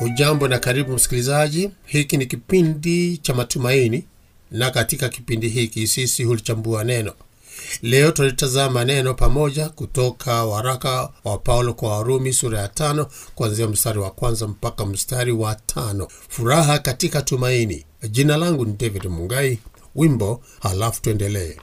Hujambo na karibu msikilizaji, hiki ni kipindi cha matumaini, na katika kipindi hiki sisi hulichambua neno. Leo tulitazama neno pamoja kutoka waraka wa Paulo kwa Warumi sura ya tano kuanzia mstari wa kwanza mpaka mstari wa tano. Furaha katika tumaini. Jina langu ni David Mungai. Wimbo halafu tuendelee.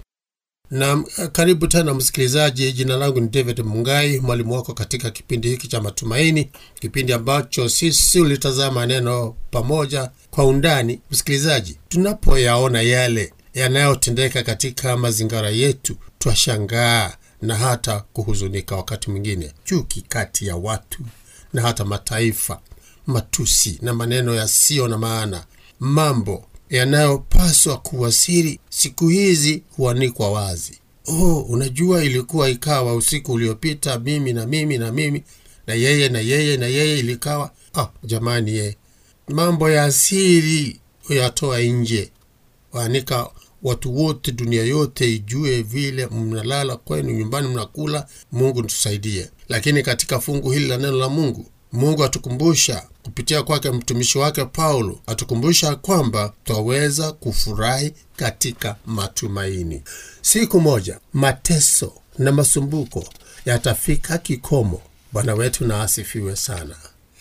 Na karibu tena msikilizaji, jina langu ni David Mungai, mwalimu wako katika kipindi hiki cha matumaini, kipindi ambacho sisi ulitazama neno pamoja kwa undani. Msikilizaji, tunapoyaona yale yanayotendeka katika mazingira yetu, twashangaa na hata kuhuzunika. Wakati mwingine chuki kati ya watu na hata mataifa, matusi na maneno yasiyo na maana, mambo yanayopaswa kuwa siri siku hizi huanikwa wazi. Oh, unajua ilikuwa ikawa usiku uliopita, mimi na mimi na mimi na yeye na yeye na yeye, ilikawa ah, jamani, ye mambo ya siri huyatoa nje, waanika watu wote, dunia yote ijue vile mnalala kwenu nyumbani, mnakula. Mungu tusaidie. Lakini katika fungu hili la neno la Mungu, Mungu atukumbusha kupitia kwake mtumishi wake Paulo, atukumbusha kwamba twaweza kufurahi katika matumaini. Siku moja mateso na masumbuko yatafika kikomo. Bwana wetu na asifiwe sana.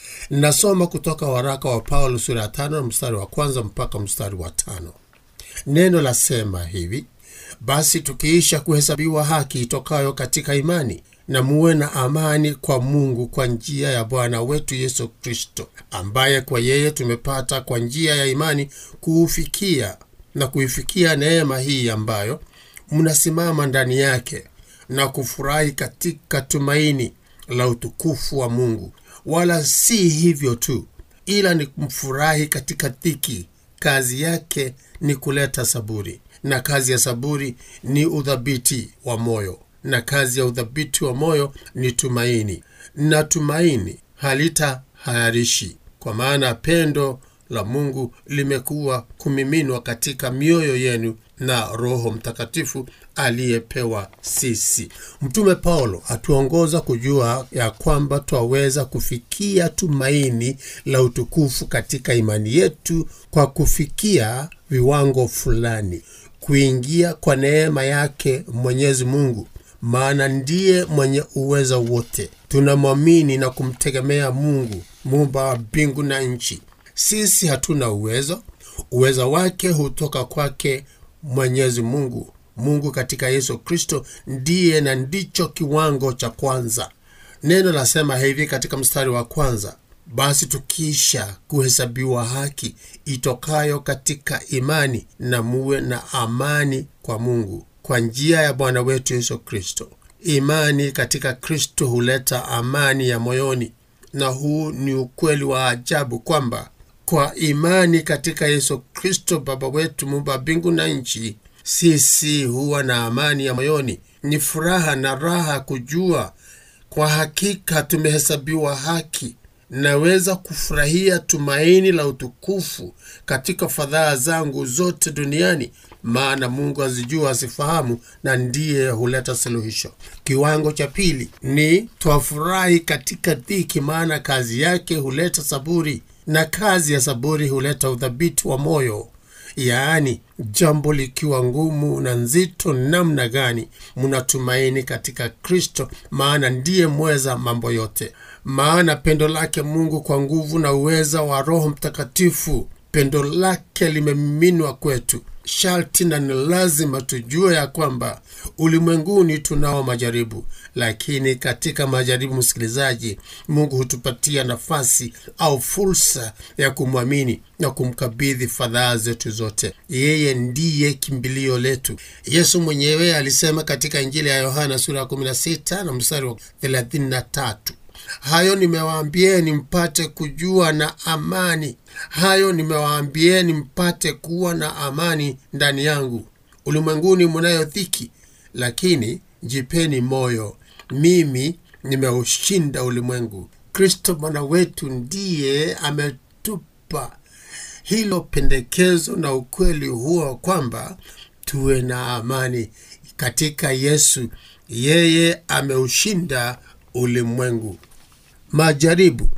Nasoma kutoka waraka wa Paulo sura ya tano mstari wa kwanza mpaka mstari wa tano. Neno lasema hivi: basi tukiisha kuhesabiwa haki itokayo katika imani na muwe na amani kwa Mungu kwa njia ya Bwana wetu Yesu Kristo, ambaye kwa yeye tumepata kwa njia ya imani kuufikia na kuifikia neema hii ambayo mnasimama ndani yake na kufurahi katika tumaini la utukufu wa Mungu. Wala si hivyo tu, ila ni kumfurahi katika dhiki. Kazi yake ni kuleta saburi, na kazi ya saburi ni udhabiti wa moyo na kazi ya udhabiti wa moyo ni tumaini, na tumaini halitahayarishi, kwa maana pendo la Mungu limekuwa kumiminwa katika mioyo yenu na Roho Mtakatifu aliyepewa sisi. Mtume Paulo atuongoza kujua ya kwamba twaweza kufikia tumaini la utukufu katika imani yetu kwa kufikia viwango fulani, kuingia kwa neema yake Mwenyezi Mungu maana ndiye mwenye uweza wote. Tunamwamini na kumtegemea Mungu muumba wa mbingu na nchi. Sisi hatuna uwezo, uweza wake hutoka kwake Mwenyezi Mungu. Mungu katika Yesu Kristo ndiye na ndicho kiwango cha kwanza. Neno lasema hivi katika mstari wa kwanza: basi tukiisha kuhesabiwa haki itokayo katika imani na muwe na amani kwa Mungu kwa njia ya Bwana wetu Yesu Kristo. Imani katika Kristo huleta amani ya moyoni, na huu ni ukweli wa ajabu kwamba kwa imani katika Yesu Kristo Baba wetu muumba mbingu na nchi, sisi huwa na amani ya moyoni. Ni furaha na raha kujua kwa hakika tumehesabiwa haki. Naweza kufurahia tumaini la utukufu katika fadhaa zangu zote duniani, maana Mungu azijua, azifahamu, na ndiye huleta suluhisho. Kiwango cha pili ni twafurahi katika dhiki, maana kazi yake huleta saburi, na kazi ya saburi huleta udhabiti wa moyo. Yaani, jambo likiwa ngumu na nzito namna gani, mnatumaini katika Kristo, maana ndiye mweza mambo yote. Maana pendo lake Mungu kwa nguvu na uweza wa Roho Mtakatifu, pendo lake limemiminwa kwetu. Sharti na ni lazima tujue ya kwamba ulimwenguni tunao majaribu, lakini katika majaribu, msikilizaji, Mungu hutupatia nafasi au fursa ya kumwamini na kumkabidhi fadhaa zetu zote. Yeye ndiye kimbilio letu. Yesu mwenyewe alisema katika Injili ya Yohana sura ya 16 na mstari wa 33 Hayo nimewaambieni mpate kujua na amani. Hayo nimewaambieni mpate kuwa na amani ndani yangu. Ulimwenguni munayo dhiki, lakini jipeni moyo, mimi nimeushinda ulimwengu. Kristo Bwana wetu ndiye ametupa hilo pendekezo na ukweli huo kwamba tuwe na amani katika Yesu. Yeye ameushinda ulimwengu. Majaribu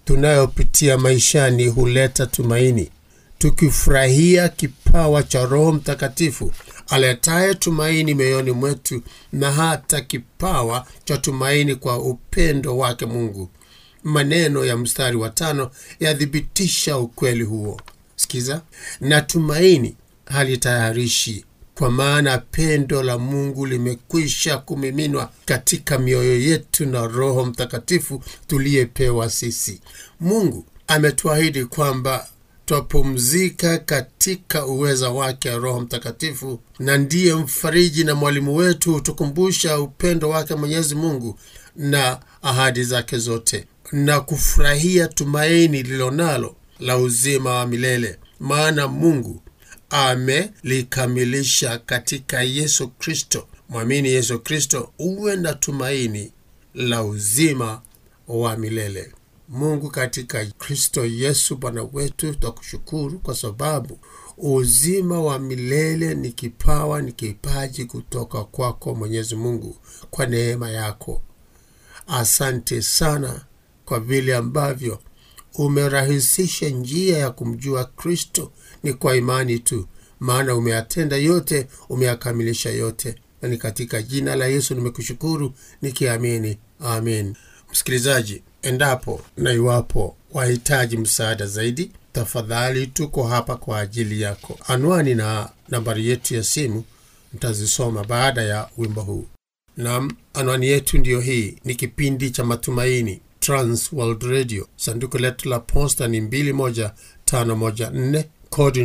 tunayopitia maishani huleta tumaini, tukifurahia kipawa cha Roho Mtakatifu aletaye tumaini mioyoni mwetu na hata kipawa cha tumaini kwa upendo wake Mungu. Maneno ya mstari wa tano yathibitisha ukweli huo. Sikiza, na tumaini halitayarishi kwa maana pendo la Mungu limekwisha kumiminwa katika mioyo yetu na Roho Mtakatifu tuliyepewa sisi. Mungu ametuahidi kwamba twapumzika katika uweza wake Roho Mtakatifu, na ndiye mfariji na mwalimu wetu, hutukumbusha upendo wake Mwenyezi Mungu na ahadi zake zote, na kufurahia tumaini lililonalo la uzima wa milele, maana Mungu amelikamilisha katika Yesu Kristo. Mwamini Yesu Kristo uwe na tumaini la uzima wa milele. Mungu katika Kristo Yesu Bwana wetu, twakushukuru kwa sababu uzima wa milele ni kipawa, ni kipaji kutoka kwako Mwenyezi Mungu, kwa neema yako. Asante sana kwa vile ambavyo umerahisisha njia ya kumjua Kristo ni kwa imani tu, maana umeyatenda yote, umeyakamilisha yote, na ni katika jina la Yesu nimekushukuru nikiamini, amin. Msikilizaji, endapo na iwapo wahitaji msaada zaidi, tafadhali tuko hapa kwa ajili yako. Anwani na nambari yetu ya simu mtazisoma baada ya wimbo huu. Nam, anwani yetu ndiyo hii. Ni kipindi cha Matumaini, Trans World Radio. Sanduku letu la posta ni 21514 kodi ni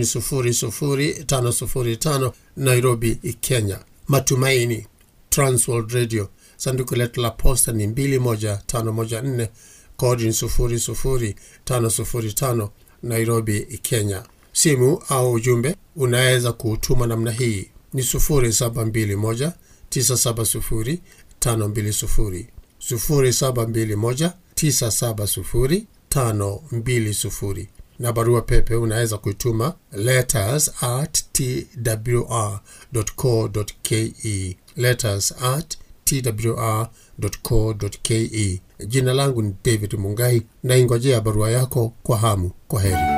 00505 Nairobi, Kenya. Matumaini, Trans World Radio. Sanduku letu la posta ni 21514 kodi ni 00505 Nairobi, Kenya. Simu au ujumbe unaweza kuutuma namna hii ni 0721 970 520 0721 970 520 na barua pepe unaweza kuituma letters at twr.co.ke letters at twr.co.ke. Jina langu ni David Mungai, naingojea barua yako kwa hamu. Kwa heri.